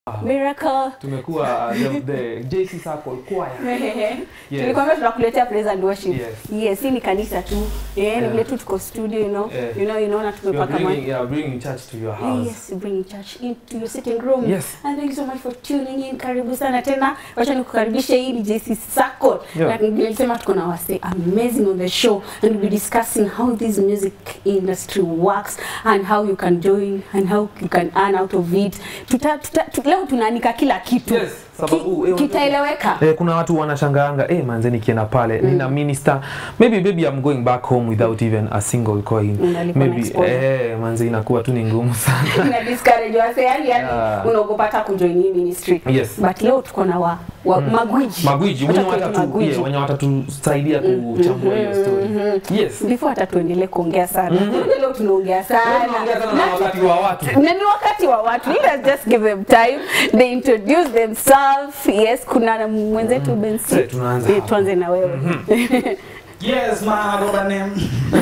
Miracle. tumekuwa the, the JC Circle Choir. Yes. Tulikwambia tunakuletea praise and worship. Yes. Yes, hii ni kanisa tu. Eh, ni Yeah. vile tu tuko studio, you know. Yeah. You know, you know na You're tumepaka bringing, mic. yeah, bringing church to your house. Yes, bringing church into your sitting room. Yes. And thank you so much for tuning in. Karibu sana tena. Wacha nikukaribishe hii ni JC Circle. Yeah. Na nilisema tuko na wase amazing on the show and we'll be discussing how this music industry works and how you can join and how you can earn out of it. Tuta, tuta, tu, leo tunaanika kila kitu. Yes, sababu, eh, Ki, kitaeleweka. Eh, kuna watu wanashangaanga eh, manze nikienda pale nina minister maybe maybe I'm going back home without even a single coin Unalipwa na maybe exposure. eh, manze inakuwa tu ni ngumu sana na discourage wase yani yani Yeah. unaogopa hata kujoin hii ministry. Yes. But leo tuko na wa, wa magwiji. magwiji Wacha wenye tuite watatu magwiji. yeah, wenye watatusaidia kuchambua hiyo story yes before hata tuendelee kuongea sana Unajua leo tunaongea sana Tunaongea sana na wakati wa watu na ni wakati wa watu Let us just give them time they introduce themselves yes kuna mwenzetu Bensi Sasa tunaanza Eh, hapa. tuanze na wewe Yes, ma, I got a name.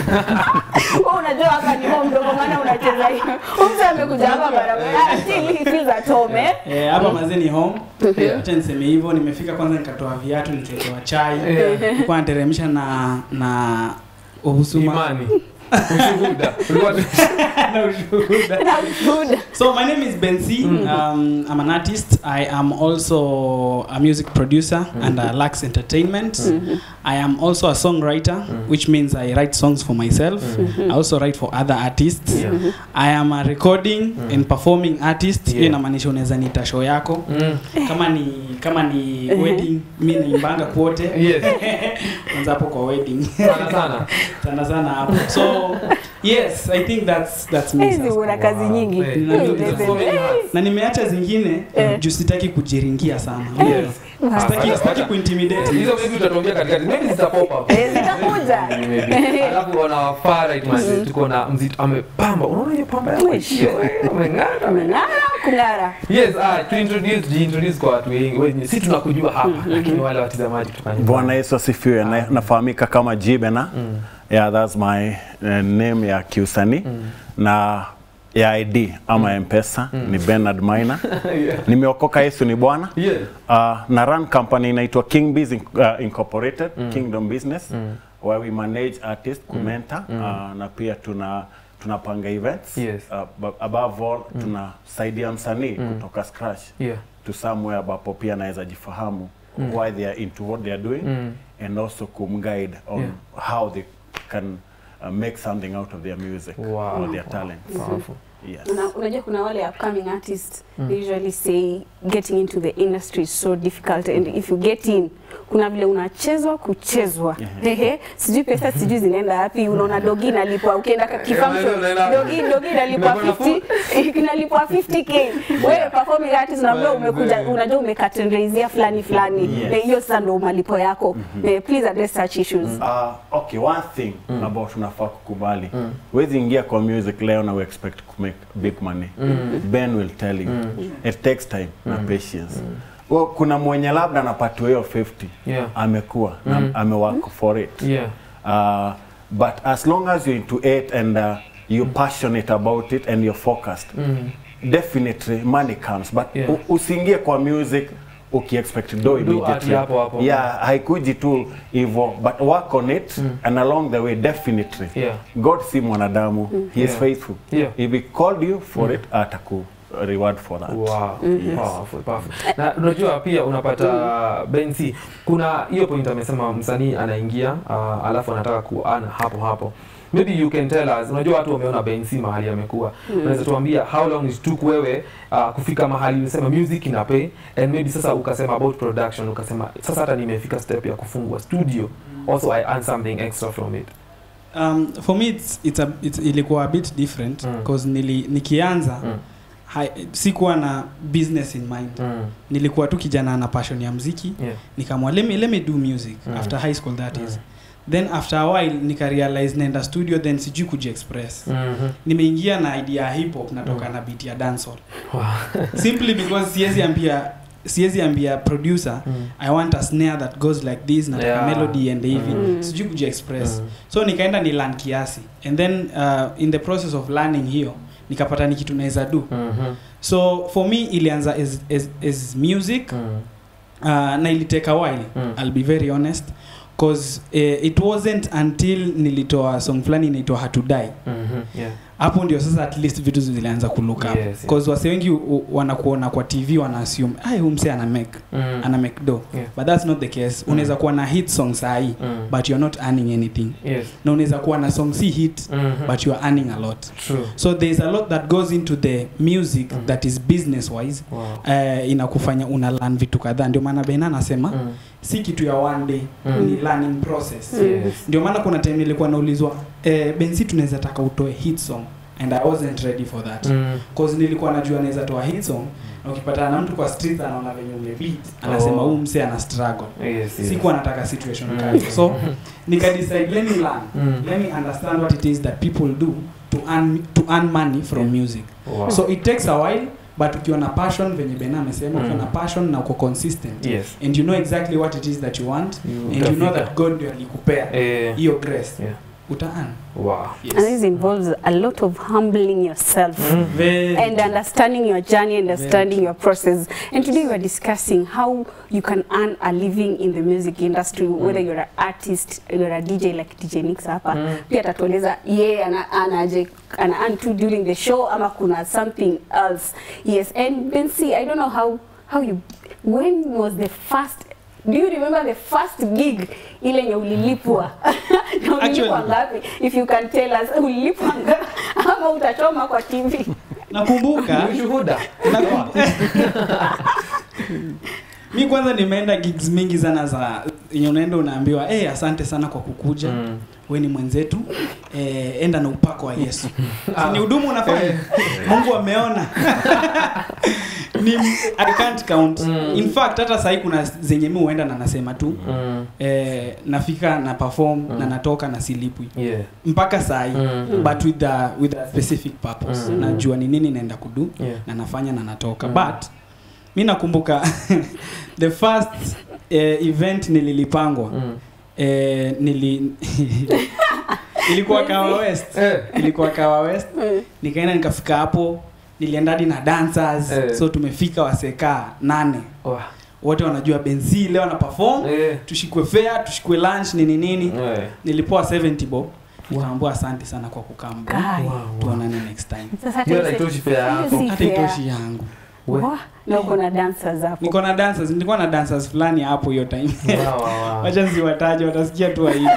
wewe unajua hapa ni home mdogo maana unacheza hiyo mtu amekuja hapa barabara until he feels at home eh Eh, hapa mazee ni home. Yeah. Acha niseme hivyo, nimefika kwanza nikatoa viatu, nikaekewa chai. Yeah. Nilikuwa nateremsha na na uhusuma imani ushuhuda Ulikuwa- na ushuhuda. na ushuhuda So my name is Benzi. Um, I'm an artist. I am also a music producer under Lux Entertainment. I am also a songwriter, which means I write songs for myself. I also write for other artists. Yeah. I am a recording and performing artist. Hiyo Yeah. inamaanisha unaweza niita show yako. Mm. Kama ni kama ni wedding, mi naimbanga kwote. yes Kwanza hapo kwa wedding. sana sana sana sana hapo. So yes, I think that's that's me. hizi sasa. una kazi Wow. nyingi Eh, Nina- Eh, nina- so many hats. na nimeacha zingine Eh. juu sitaki kujiringia sana Yes. sitaki, sitaki kuintimidate hizo maybe utatuambia katikati maybe zita pop up Eh, zitakuja. Maybe. alafu wana far right man tuko na mzito amepamba unaona hiyo pamba yako hiyo eh, ameng'ara Umeng'ara kung'ara yes ah tu introduce ji introduce kwa watu wengi wenye si tunakujua hapa lakini wale watazamaji tukanyuma Bwana Yesu asifiwe. Na, nafahamika kama Jibena. Yeah, that's my uh, name ya kiusanii na ya ID ama M-Pesa ni Bernard Maina. yeah. Nimeokoka Yesu ni Bwana. yeah Uh, na run company inaitwa King Biz Inc- uh, Incorporated, Kingdom Business where we manage artists, kumenta uh, na pia tuna tunapanga events. Yes. Uh, but above all tunasaidia msanii kutoka scratch yeah to somewhere ambapo pia anaweza jifahamu why they are into what they are doing and also kumguide on Yeah. how they can uh, make something out of their music Wow. or their talents. powerful Yes. Una- unajua kuna wale upcoming artists they usually say getting into the industry is so difficult and if you get in kuna vile unachezwa kuchezwa ehe sijui pesa sijui zinaenda wapi unaona dogi inalipwa ukienda ka- kifunction unaenda- dogi dogi inalipwa Inakuwa 50 inalipwa 50k wewe performing artist unaambia umekuja unajua umekatendraizia fulani fulani Yes. Eh, hiyo sasa ndio malipo yako Eh, please address such issues Uh, okay, one thing about tunafaa kukubali. Huwezi ingia kwa music leo na we expect to make big money. Ben will tell you. It takes time na patience. Well, kuna mwenye labda anapatiwa hiyo 50 Yeah. amekuwa na amework for it. yeah Uh, but as long as you're into it and uh, you're passionate about it and you're focused, definitely money comes. But Yeah. u- usiingie kwa music ukiexpect do Do immediately. ati hapo hapo. Yeah, haikuji tu hivyo but work on it and along the way definitely. Yeah. God si mwanadamu. He is Yeah. faithful. Yeah. If he called you for it, ataku reward for that. Wow. Powerful, powerful. Na unajua pia unapata Bensi, kuna hiyo point amesema msanii anaingia uh, alafu anataka kuana hapo hapo. Maybe you can tell us, unajua watu wameona Bensi mahali amekuwa. Unaweza tuambia how long it took wewe uh, kufika mahali unasema music ina pay and maybe sasa ukasema about production ukasema sasa hata nimefika step ya kufungua studio. Also I earn something extra from it. um, for me it's, it's a, it's, ilikuwa a bit different Mm. because nili, nikianza Mm. hai, sikuwa na business in mind Mm. nilikuwa tu kijana na passion ya mziki Yeah. nikamwa let me, let me do music Mm. after high school that is Mm. then after a while nikarealize naenda studio then sijui kujiexpress Mhm. nimeingia na idea ya hip hop natoka na beat ya dancehall Wow. simply because siwezi ambia siwezi ambia producer Mm. i want a snare that goes like this nataka Yeah. melody and hivi Mm. sijui kujiexpress Mm. so nikaenda ni learn kiasi and then uh, in the process of learning hiyo nikapata ni kitu naweza do Mhm. so for me ilianza as, as, as music Mm. uh, na ilitake a while Mm. i'll be very honest cause uh, it wasn't until nilitoa song fulani inaitwa hatudai Mhm. Yeah. hapo ndio sasa at least vitu zilianza kulook up Yes, yes. cause wase wengi u- u- wanakuona kwa tv wana assume ai huyu mse ana make Mm. ana make do Yeah. but that's not the case unaweza kuwa na hit song sahi Mm. but you're not earning anything Yes. na unaweza kuwa na song si hit Mhm. but you are earning a lot True. so there's a lot that goes into the music Mm. that is business wise Wow. uh, inakufanya una learn vitu kadhaa ndio maana bena anasema Mm. si kitu ya one day Mm. ni learning process Yes. ndio maana kuna time nilikuwa naulizwa eh, bensi tunaweza taka utoe hit song and i wasn't ready for that Mm. cause nilikuwa najua naweza toa hit song na ukipatana na mtu kwa street anaona venye umebeat anasema Oh. huu mse ana struggle Yes, yes. sikuwa nataka situation Mm. kali so nikadecide let me learn Mm. let me understand what it is that people do to earn, to earn money from Yeah. music Wow. so it takes a while but ukiwa na passion venye bena amesema Mm. ukiwa na passion na uko consistent Yes. and you know exactly what it is that you want You and you know utafika. that god ndio alikupea Eh, hiyo grace Yeah. utaan wow. And this involves a lot of humbling yourself. Mm. Very And understanding your journey, understanding true. your process. And today we are discussing how you can earn a living in the music industry, whether you're an artist, you're a DJ like DJ Nix hapa. Mm. Pia atatueleza yeye ana anaje ana earn tu during the show ama kuna something else. Yes, and Bensi, I don't know how how you when was the first Do you remember the first gig ile yenye ulilipwa? Na ulilipwa Actually- ngapi? If you can tell us ulilipwa ngapi ama utachoma kwa TV? nakumbuka Ni ushuhuda. nakumbuka mi kwanza nimeenda gigs mingi sana za yenye unaenda unaambiwa hey, asante sana kwa kukuja Mm. we ni mwenzetu eh, enda na upako wa yesu Si ni hudumu unafanya mungu ameona ni i can't count Mm. in fact hata sahii kuna zenye mi huenda na nasema tu Mm. eh, nafika na perform Mm. na natoka na silipwi Yeah. mpaka sahii Mm. but with a, with a specific purpose Mm. najua ni nini naenda kudu Yeah. na nafanya na natoka Mm. but mi nakumbuka the first eh, event nililipangwa Mm. eh, nili ilikuwa kawa west Eh. ilikuwa kawa west nikaenda nikafika hapo nilienda hadi na dancers Eh. so tumefika waseka nane Wow. wote wanajua benzi leo na perform Eh. tushikwe fair tushikwe lunch nini nini Eh. nilipoa 70 bob nikaambua asante sana kwa kukaa Guy. Wow, wow. tuonane next time Sasa Hiyo hata haitoshi fare yako. Si hata fair. itoshi yangu We. Wah, na uko na dancers hapo. niko na dancers nilikuwa na dancers fulani hapo hiyo time Wow, wow, wow. wacha nsiwataje watasikia tu aibu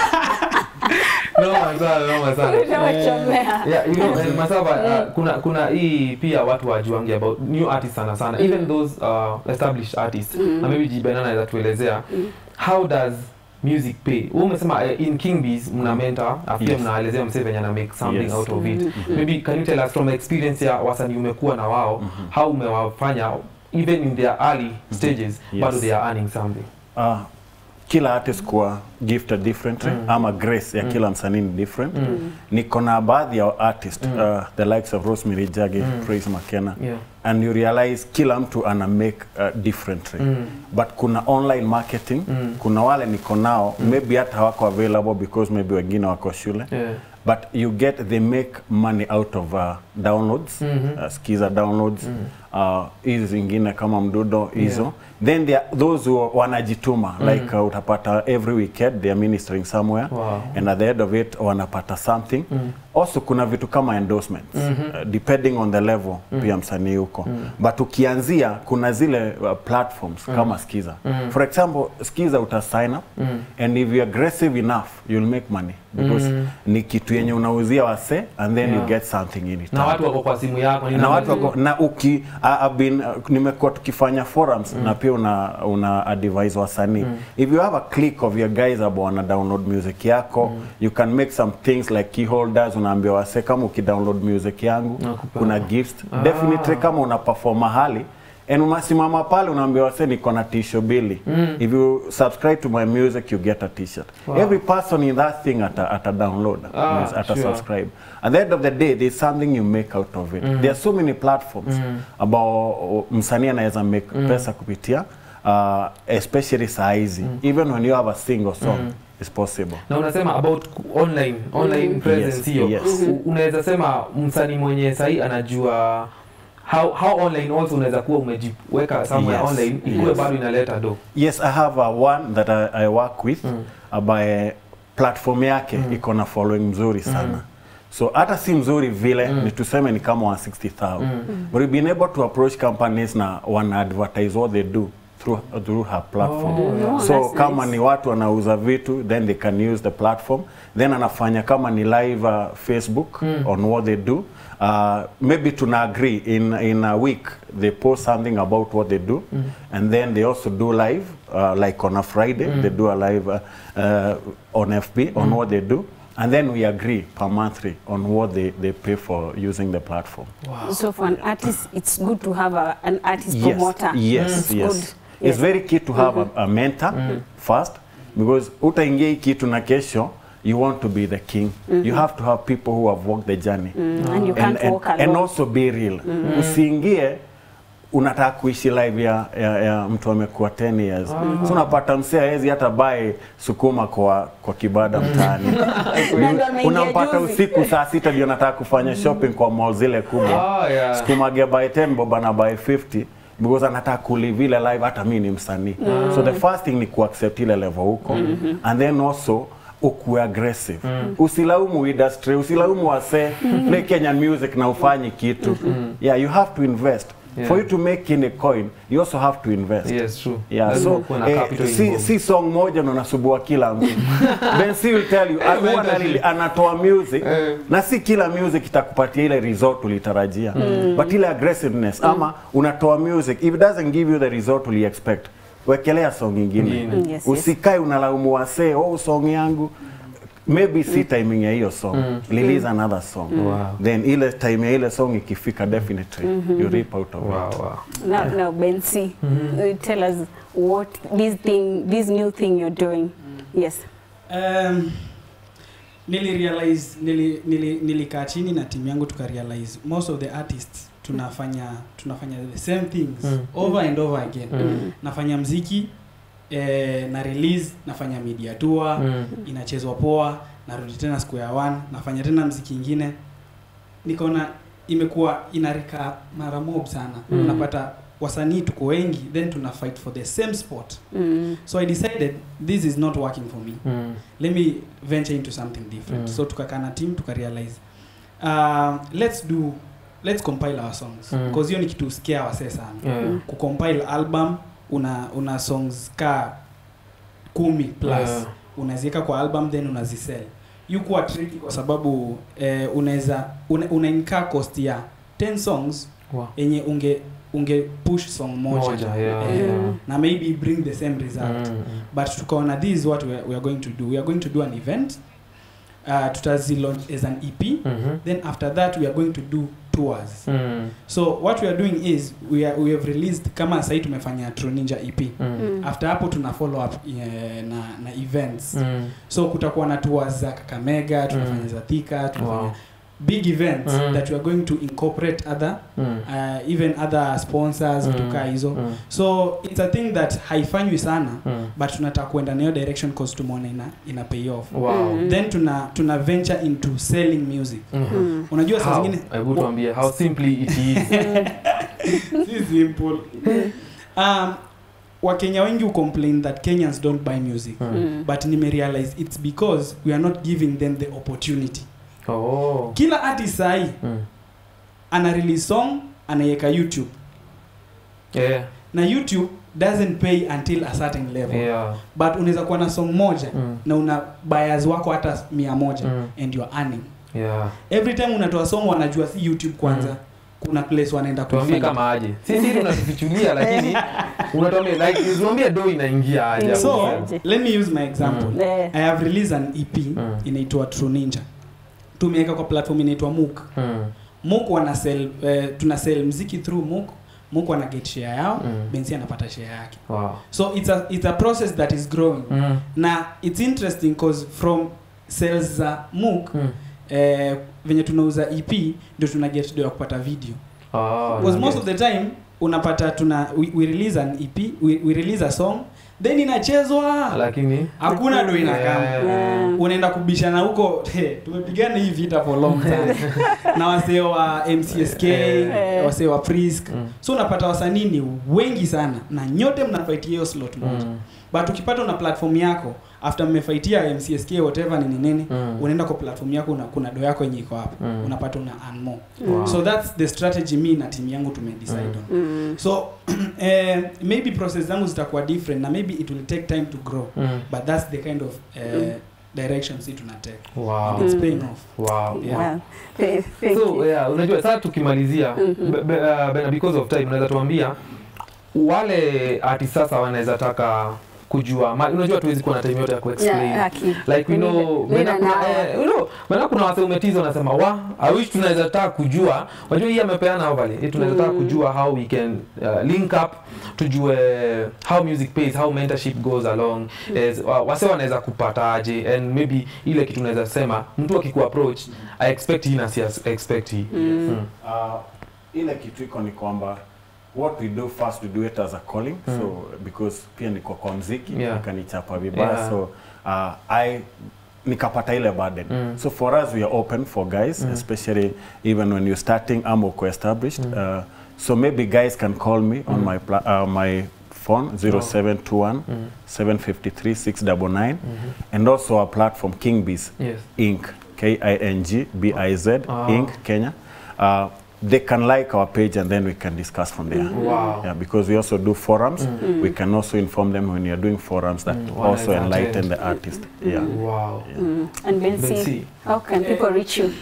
Noma sana, noma sana. Unawachomea. Yeah, you know, eh, Masaba, uh, kuna kuna hii pia watu wajuangi about new artists sana sana even those uh, established artists Mm. na maybe Jibena anaweza tuelezea Mm. how does music pay wewe umesema uh, in Kingbees mna mentor afu pia Yes. mnaelezea msee venye ana make something Yes. out of it Mm. maybe can you tell us from experience ya wasanii umekuwa na wao how umewafanya even in their early stages Yes. bado they are earning something Ah, kila artist kuwa gifted differently Mm. ama grace ya Mm. kila msanii ni different Mm. niko na baadhi ya artist Mm. uh, the likes of Rosemary Jage Mm. Praise McKenna yeah and you realize kila mtu ana make uh, differently mm. but kuna online marketing Mm. kuna wale niko nao maybe hata hawako available because maybe wengine wako shule yeah but you get they make money out of uh, downloads Mhm. uh, skiza downloads Mm. uh, hizi zingine kama mdudo hizo then there are those who wanajituma Mm. like uh, utapata every weekend they are ministering somewhere wow and at the end of it wanapata something Mm. also kuna vitu kama endorsements Mhm. uh, depending on the level pia msanii huko Mm. but ukianzia kuna zile uh, platforms kama skiza Mm. for example skiza uta sign up Mm. and if you're aggressive enough you'll make money because Mm. ni kitu yenye unauzia wase and then Yeah. you get something in it na watu wako kwa simu yako ni na namba- watu wako na uki I- I've been uh, nimekuwa tukifanya forums na pia una una advise wasanii if you have a click of your guys ambao wana download music yako you can make some things like key holders unaambia wase kama ukidownload music yangu Nakupa. kuna gifts Ah. definitely kama una perform mahali and unasimama pale unaambia wase niko na tisho bili if you subscribe to my music you get a t-shirt Wow. every person in that thing ata, ata download Ah, ata sure. subscribe at the end of the day there's something you make out of it there are so many platforms ambao msanii anaweza make pesa kupitia uh, especially saa hizi even when you have a single song it's possible na unasema about ku- online online presence Yes, hiyo yes. U- unaweza sema msanii mwenye sahii anajua how, how online also unaweza kuwa umejiweka somewhere Yes. online ikuwe Yes. bado inaleta do yes i have a one that i, I work with Mm. ambaye platform yake Mm. iko na following mzuri sana so hata si mzuri vile Mm. ni tuseme ni kama wa 60000 Mm. but we've been able to approach companies na wana advertise what they do through, through her platform Oh, Oh, so that's kama nice. ni watu wanauza vitu then they can use the platform then anafanya kama ni live uh, facebook Mm. on what they do uh, maybe tuna agree in, in a week they post something about what they do Mm. and then they also do live uh, like on a friday Mm. they do a live uh, uh, on fb on what they do and then we agree per monthly on what they, they pay for using the platform wow. So for an artist, it's good to have a, an artist yes promoter. yes It's yes good. it's very key to have a, a mentor first because utaingia hii kitu na kesho you want to be the king you have to have people who have walked the journey Mm, and you can't and, walk and, alone. and also be real usiingie unataka kuishi live ya, ya, ya mtu amekuwa 10 years so unapata msee hawezi hata bae sukuma kwa kwa kibada mtaani Na ndo ameingia unampata juzi. usiku saa sita ndio nataka kufanya shopping kwa mall zile kubwa Ah, yeah. sikumage by 10 boba na by 50 because anataka kulive ile live hata mi ni msanii so the first thing ni kuaccept ile level huko and then also ukuwe aggressive usilaumu industry usilaumu wase play Kenyan music na ufanyi kitu yeah you have to invest Yeah. for you to make any coin you also have to invest yes true Yeah, Lazima so kuwe na eh, capital si, involved. si song moja ndo nasubua kila mtu Ben C will tell you Eh, huwa mentorship. anali- anatoa music Eh. na si kila music itakupatia ile result ulitarajia but ile aggressiveness ama unatoa music if it doesn't give you the result uli expect wekelea song ingine Ingine. Mm, yes, yes. usikae unalaumu wasee oh song yangu maybe si timing ya hiyo song release another song Wow. then ile time ya ile song ikifika definitely you rip out of it wow, wow. Now, now Ben C, uh, tell us what this thing, this new thing you're doing. Yes. Um, nili realize nili, nili, nilikaa chini na timu yangu tuka realize most of the artists tunafanya tunafanya the same things Mm. over and over again Mm. nafanya mziki eh, na release nafanya media tour Mm. inachezwa poa narudi tena square one nafanya tena mziki ingine nikaona imekuwa inarika mara mob sana Mm. unapata wasanii tuko wengi then tuna fight for the same spot Mm. so i decided this is not working for me Mm. let me venture into something different Mm. so tukakaa na team tukarealize uh, let's do let's compile our songs Mm. because hiyo ni kitu sikia wasee sana Yeah. kucompile album una una songs ka kumi plus Yeah. unaziweka kwa album then unazisell yukuwa tricky kwa sababu eh, unaweza una, una incur cost ya 10 songs Wow. yenye unge unge push song moja, Moja, yeah, Eh, yeah. na maybe bring the same result Mm. but tukaona this is what we are, we are going to do we are going to do an event uh, tutazilaunch as an ep Mhm. then after that we are going to do tours Mm. so what we are doing is we, are, we have released kama sahii tumefanya True Ninja ep Mm. Mm. after hapo tuna follow up eh, na, na events Mm. so kutakuwa na tours za kakamega tunafanya Mm. za thika tunafanya Wow. big events Mm. that we are going to incorporate other Mm. uh, even other sponsors Mm. vitu kaa hizo Mm. so it's a thing that haifanywi sana Mm. but tunataka kuenda nayo direction cause tumeona ina, ina pay off Wow. Mm. then tuna tuna venture into selling music Mhm. Mm. unajua saa How? zingine Hebu tuambie how simply it is. si simple um, wakenya wengi ucomplain that kenyans don't buy music Mm. Mm. but nimerealize it's because we are not giving them the opportunity Oh. kila artist sahi Mm. ana release song anaiweka youtube Yeah. na youtube doesn't pay until a certain level Yeah. but unaweza kuwa na song moja Mm. na una buyers wako hata mia moja Mm. and you're earning Yeah. every time unatoa song wanajua si youtube kwanza Mm. kuna place wanaenda tuambie kufind. kama aje si siri unatufichulia lakini unatuambia like tuambie do inaingia aje hapo. so Aje. let me use my example Mm. Eh. i have released an ep Mm. inaitwa true ninja tumeweka kwa platform inaitwa mook Mm. mook wana sell eh, tuna sell mziki through mook mook wana get share yao Mm. bensi anapata share yake Wow. so it's a, it's a process that is growing Mm. na it's interesting cause from sales za mook Mm. eh, venye tunauza ep ndio tuna get do ya kupata video Ah, because most okay. of the time unapata tuna we, we release an ep we, we release a song then inachezwa lakini hakuna do inakaa Eh, unaenda kubishana huko he, tumepigana hii vita for long time na wasee wa mcsk Eh. wasee wa prisk Mm. so unapata wasanii ni wengi sana na nyote mnafaitia hiyo slot moja mm, but ukipata una platform yako after mmefaitia mcsk whatever nini nini Mm. unaenda kwa platform yako una, kuna do yako yenye iko hapo Mm. unapata una earn more Wow. so that's the strategy mi na timu yangu tumedecide Mm. on Mm. so eh, maybe process zangu zitakuwa different na maybe it will take time to grow mm. but that's the kind of uh, direction si tunatake Wow. and it's Mm. paying off Wow. Yeah. Wow. Th- thank so you. yeah, unajua sasa tukimalizia Mhm. be- be- uh, Bena, because of time unaweza tuambia wale artist sasa wanaweza taka kujua ma, unajua tuwezi kuwa na time yote ya kuexplain Yeah, haki. like we We know need- we Bena need kuna an hour. eh, you know Bena kuna wase umetiza wanasema wa I wish tunaweza taka kujua unajua hii amepeana ovale hii tunaweza taka Mm. kujua how we can uh, link up tujue how music pays how mentorship goes along as uh, wase wanaweza kupataje and maybe ile kitu unaweza sema mtu akikuapproach I expect hii na si expect hii Mm. Mm. Uh, ile kitu iko ni kwamba what we do first we do it as a calling Mm. so because pia niko kwa mziki Yeah. akanichapa vibaya Yeah. so uh, I nikapata ile burden Mm. so for us we are open for guys Mm. especially even when you're starting ama uko established Mm. uh, so maybe guys can call me on Mm. my pla- uh, my phone 0721 Mm. 753 699 Mhm. and also our platform Kingbees Yes. Inc. K I N G B I Z Ah. Inc. Kenya. Uh, they can like our page and then we can discuss from there. Wow. Yeah, because we also do forums. Mm. We can also inform them when you're doing forums that Mm. also Wanaweza enlighten attend. the artist. Yeah. Wow. Mm. And Bensi, Bensi. how can people reach you?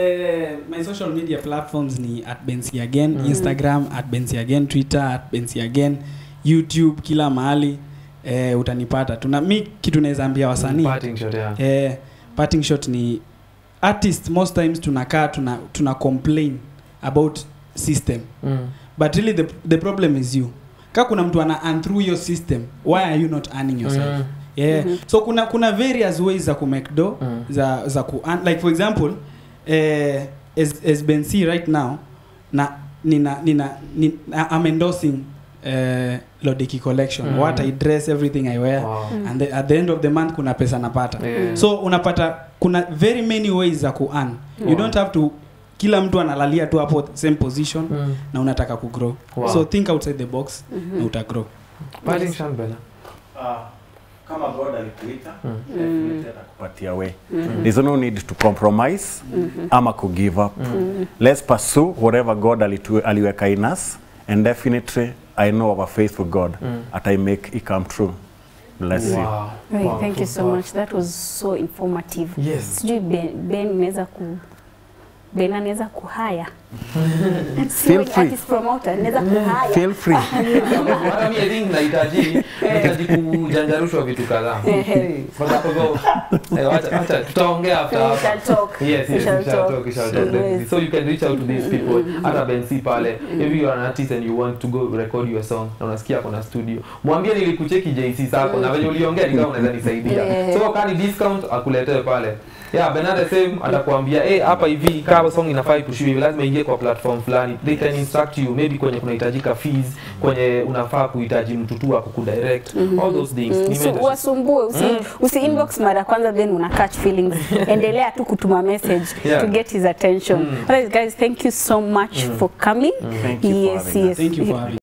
Uh, my social media platforms ni at bensi again Mm. instagram at bensi again twitter at bensi again youtube kila mahali eh, utanipata tuna mi kitu naweza ambia wasanii Parting shot, yeah. eh, parting shot ni artist most times tunakaa tuna, tuna complain about system Mm. but really the, the problem is you ka kuna mtu ana earn through your system why are you not earning yourself Mm. yeah Mhm. so kuna kuna various ways za kumake do Mm. za za ku earn- like for example eh, as, as Ben C right now na nina nina, nina I'm endorsing eh, Lodeki collection Mm. what I dress everything I wear Wow. Mm. and the, at the end of the month kuna pesa napata Yeah. so unapata kuna very many ways za ku earn you Wow. don't have to kila mtu analalia tu hapo same position Mm. na unataka kugrow Wow. so think outside the box Mhm. na utagrow Parting shot, Bella. Uh, kama God alikuita, Mm. definitely atakupatia way. Mhm. There's no need to compromise Mhm. ama ku give up. Mhm. Let's pursue whatever God alitu, aliweka in us and definitely I know of a faithful God Mm. that I make it come true. Bless you. Wow. Right, Wow. thank you so much. That was so informative. Yes. Sijui Ben, Ben unaweza ku Ben anaweza kuhaya. Feel free. Artist promoter anaweza kuhaya. Feel free. Hata mi I think nahitaji nahitaji kujanjarushwa vitu kadhaa. Kwa sababu eh, wacha wacha tutaongea after We hapa. shall talk. Yes, We yes, shall we shall talk. talk, we shall talk. definitely. So you can reach out to these people. Hata Bensi pale. If you are an artist and you want to go record your song na unasikia kuna studio. Mwambie nilikucheki JC sako na venye uliongea nikawa unaweza nisaidia. Yeah. So kani discount akuletee pale. Yeah, Bernard same atakwambia eh, hapa hivi kama song inafaa ipushiwe hivi lazima ingie kwa platform fulani. They can instruct you maybe kwenye kunahitajika fees, kwenye unafaa kuhitaji mtu tu akukudirect. All those things. Mm, Ni so mentorship. wasumbue usi, usi inbox mara kwanza then una catch feelings endelea tu kutuma message Yeah. to get his attention Mm. Otherwise, guys thank you so much Mm. for coming Mm. Thank you for yes having us. yes thank you for having